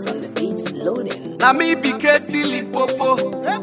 Max on the beats loading. Na me be Casey Limpopo.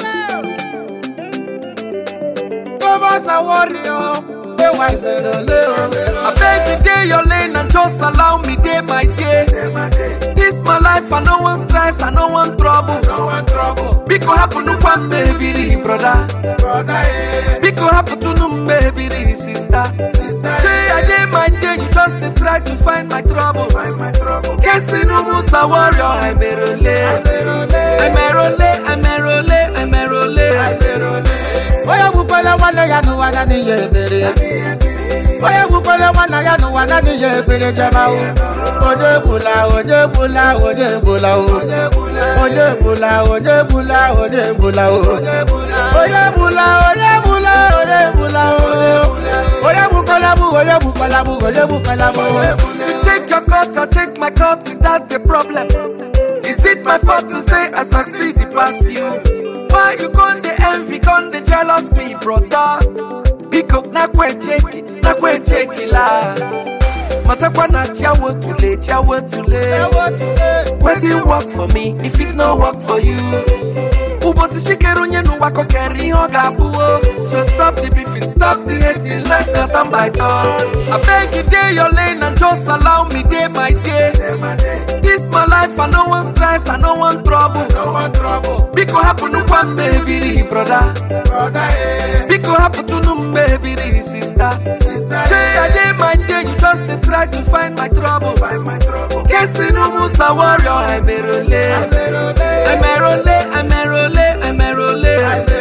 Thomas a warrior. Hey, why zero leo? I beg you day your lane and just allow me day my day. This my life, I no one stress, I no one trouble. No one trouble, Biko happen to one baby, brother. brother. eh. Biko happen to no baby, sister. Sister, Say I day my day, you just dey try to find my trouble. find my trouble. Kesi no musa warrior, I merole. I merole, I merole, I merole. Oya bukwele wana ya nu wana ni ye bere. Oya bukwele wana ya nu wana ni ye bere jama o. Oje bula, oje bula, oje bula o. Oje bula, oje bula, oje bula o. Oye bula, oye bula, oye bula o. Oye bukwele bu, oye bukwele bu, oye bukwele bu. You take your cut, I take my cut, is that the problem? Is it my fault to say I succeed past you? Why you con the envy, con the jealous me, brother? Biko, na kwe check it, na kwe check it la. Matakwa na chawo tule, chawo tule. Wetin work for me, if it no work for you. Ubosi shikere onye n'ụwa kọkere ihe ọ ga-abụ o. So stop the beefing, stop the hating, life na turn by turn. Abeg you dey your lane and just allow me dey my day. This my life, I no wan stress, I no wan trouble. No one trouble, Biko happen to one baby, brother. brother. eh. Biko happen to no baby, sister. Sister, Say I dey my day, you just dey try to find my trouble. find my trouble. Kesi no musa warrior, I merole. I merole, I merole, I merole.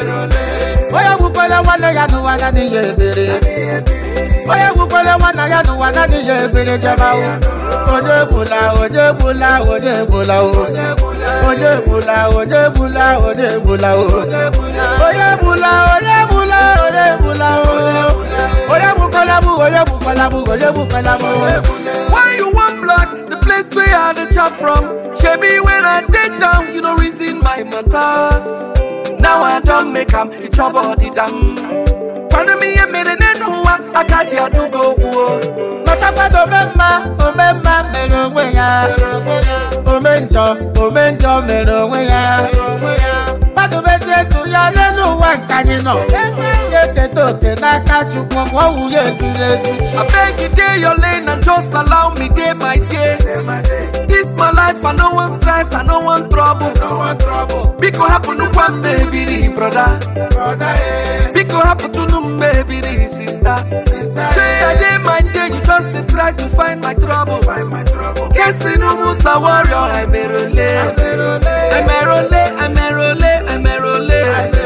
Oya bukwele wana ya nu wana ni ye bere. Oya bukwele wana ya nu wana ni ye bere jama o. Oje bula, oje bula, oje bula o. Oje bula, oje bula, oje bula o. Oye bula, oye bula, oye bula o. Oye bukwele bu, oye bukwele bu, oye bukwele bu. Why you want block the place where I the chop from? Shebi when I take down, you know reason my matter. Now I don't make am, it's your body damn. Pardon me, I made an end, I got you to go. go. Matakwa omemma, omemma mere onwe ya. Ome njọ, ome njọ mere onwe ya. Madobezie ndụ ya n'elu ụwa nke anyị nọ. Ya eketa oke n'aka Chukwu ma ọ wụ ya eziri ezi. I beg you day your lane and just allow me day my day. This my life, I no one stress, I no one trouble. No one trouble, Biko happen to one baby, brother. brother. eh. Biko happen to no baby, sister. Sister, Say I dey my day, you just dey try to find my trouble. find my trouble. Kesi no musa warrior, I merole. I merole, I merole, I merole.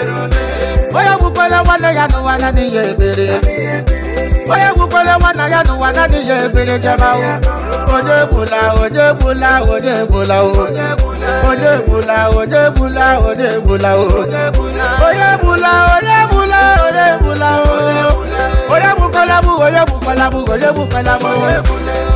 Oya bukwele wana ya nu wana ni ye bere. Oya bukwele wana ya nu wana ni ye bere jama o. Oje bula, oje bula, oje bula o. Oje bula, oje bula, oje bula o. Oye bula, oye bula, oye bula o. Oye bukwele bu, oye bukwele bu, oye bukwele bu.